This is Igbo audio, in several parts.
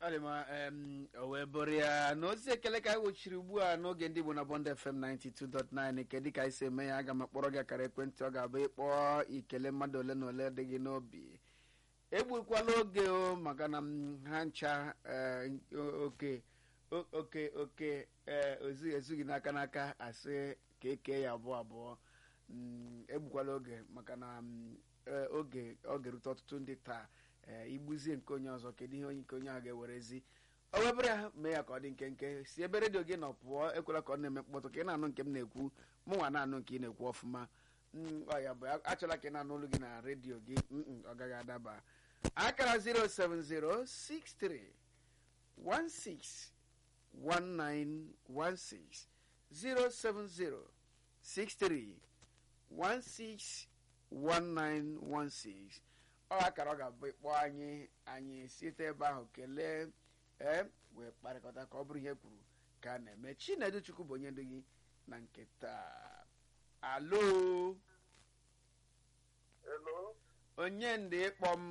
ọdịma em, o wee bụrụ ya na ozi ekele ka anyị wochiri ugbu a n'oge ndị Igbo na Bond FM 92.9 nke dịka anyị si eme ya aga m akpọrọ gị akara ekwentị ọ ga-abụ ịkpọ ikele mmadụ ole na ole dị gị n'obi egbukwala oge o maka na m ha ncha eh, oke o- oke oke eh, ozu- ezughị n'aka n'aka asị ka eke ya abụọ abụọ Mm, egbukwala oge maka na mm, eh, oge ọ ga-erute ọtụtụ ndị taa ee igbuzie nke onye ọzọ kedu ihe onye nke onye ahụ ga-ewerezi o webụrụ ya mee ya ka ọ dị nkenke si ebe redio gị nọ pụọ ekwela ka ọ na-eme mkpọtụ ka ị na-anụ nke m na-ekwu mụ nwa na-anụ nke ị na-ekwu ọfụma Mm, ọ ya bụ achọla ka ị na-anụ olu gị na redio gị Mm-mm, ọ gaghị adaba akara 07063 16 1916 070 63 16 1916 ọ akara ọ ga-abụ ịkpọ anyị anyị site ebe ahụ kelee ee wee kparịkọta ka ọ bụrụ ihe kwuru ka a na-eme chinedu chukwu bụ onye ndu gị na nke taa alo Hello. onye ndị ịkpọ m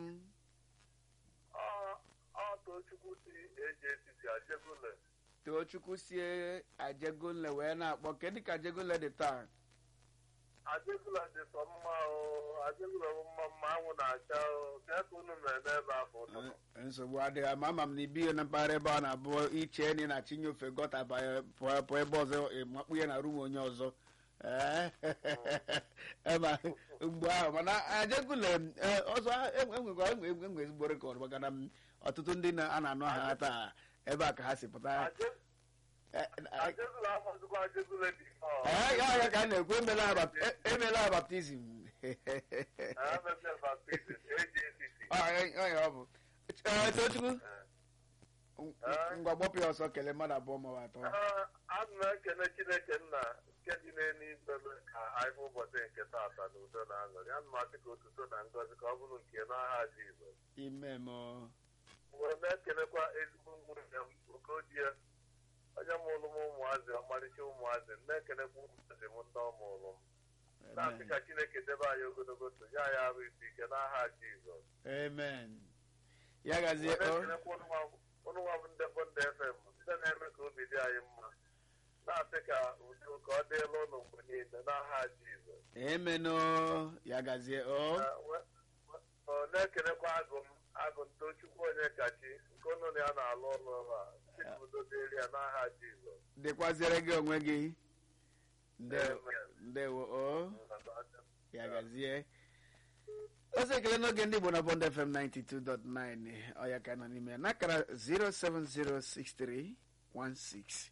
Ọ ọ Tochukwu si eji etiti Ajegule. tochukwu sie ajegunle wee na-akpọ kedu ka ajegunle dị taa Ajegule dị sọ mma o. Ajegule bụ mma mma anwụ na-acha o. Kee ka unu mere n'ebe afọ ụtụtụ. nsogbu adịghị ama ama m na ibihe na mpaghara ebe ọ na-abụ iche na ị na-achịnye ofe gọta banye pụọ pụọ ebe ọzọ makpu ya na rum onye ọzọ Ee, ema mgbe ahụ mana ajegule ee, ọzọ enwekwa enwe ezigbo rekọd maka na m, ọtụtụ ndị na- a na-anụ ha taa ebe a ka ha si pụta Aje- Ee, ee, Ajegule afọzikwa Ajegule dị nnọọ. ee, ya ya ka a na-ekwu emela ha bap- e- emela ha baptizim Ha mepee baptizim eji etiti. Ọ, ọ, ọ, ya ọ bụ Ee, Tochukwu Ee. ngwa gbọpụ ya ọsọ kelee mmadụ abụọ ma ọ bụ atọ Ee, Ana m ekele Chineke nna nke dị n'eluigwe mee ka anyị hụ ụbọchị nke taata na udo na aṅụrị. Ana m asị ka otuto na ngọzi ka ọ bụrụ nke n'aha Jizọs. ime m wee na-ekelekwa ezigbo nwunye m Okodie onye mụrụ m ụmụazị ọmarịcha ụmụazị na-ekelekwa ụmụazị m ndị ọ mụrụ m na-asị ka Chineke debe anyị ogologo ndụ ya ya arụ isi ike n'aha Jizọs amen ya gazie wee o na-ekelekwa ụnụ nwa bụ ndị bụ ndị FM ndị na-eme ka obi dị anyị mma na-asị ka udo ka ọ dịla ụnụ mgbe niile n'aha Jizọs amen o ya gazie o Eh, we- we- ọ na-ekelekwa agụ m agụ ntochukwu onye kachi nke ụnụ na ya na-alụ ọrụ ọrụ a sị ka udo dịrị ya n'aha Jizọs dịkwazere gị onwe gị ndewo Amen. ndewo o ya gazie ọzọ ekele n'oge ndị Igbo na Bond FM 92.9 ọ ya ka nọ n'ime ya n'akara 07063 16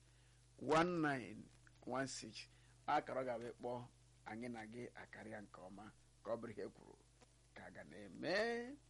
1916 akara ọ ga-abụ ịkpọ anyị na gị akarịa nke ọma ka ọ bụrụ ihe kwuru ka a ga na-eme